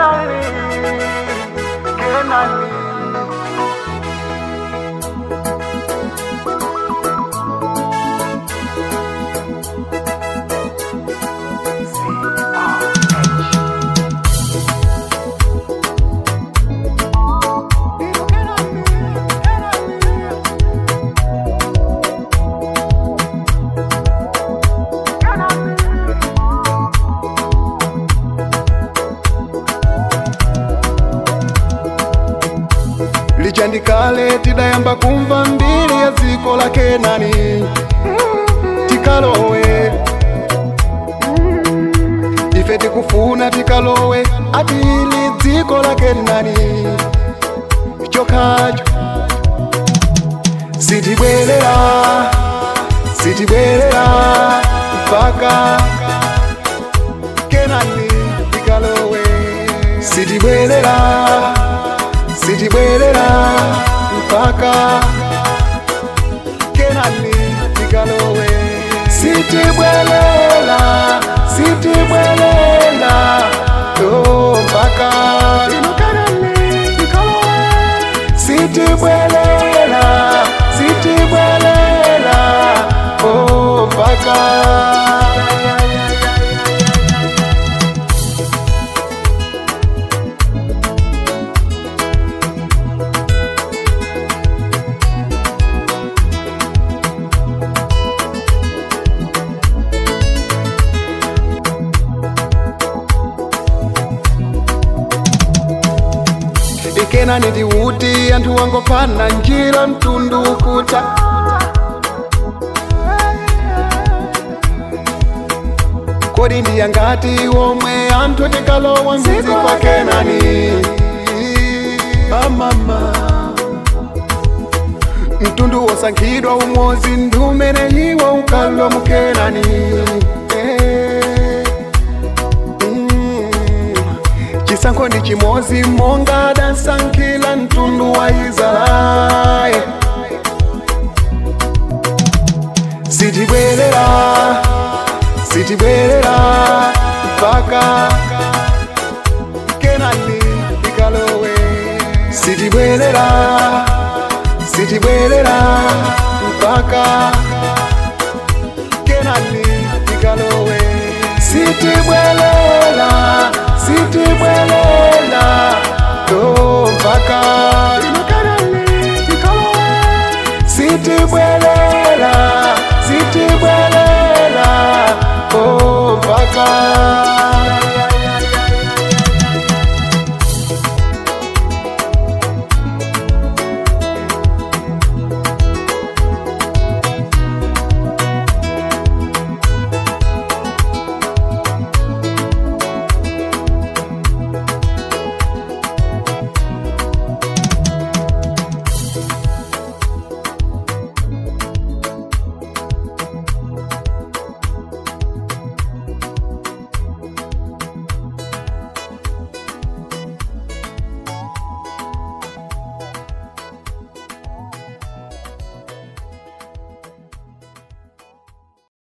Kenani, Kenani. lichandikale tidayamba kumva mbiri ya dziko la kenani tikalowe ife tikufuna tikalowe atili dziko la kenani chokhacho sitibwerera sitibwerera mpaka kenani tikalowe sitibwerera sitibwerera mpaka kenani tikalowe sitibwerera sitibwerera to mpaka ino kenani tikalowe sitibwerera sitibwerera oh mpaka ikenani ndiuti anthu wangopana njira mtundu ukuta kodi ndiyangati omwe anthu tikalowa mzizi kwa kenani amama mtundu wosankhidwa umodzi ndi umene iwo ukalo mukenani Eh. Mm. chisankho ndi chimodzi monga adasankhila mtundu wa israeli sitibwerera sitibwerera mpaka kenani tikalowe sitibwerera sitibwerera mpaka kenani tikalowe sitibwerera sitibwerera to mpaka ino kenani tikalowe sitibwerera sitibwerera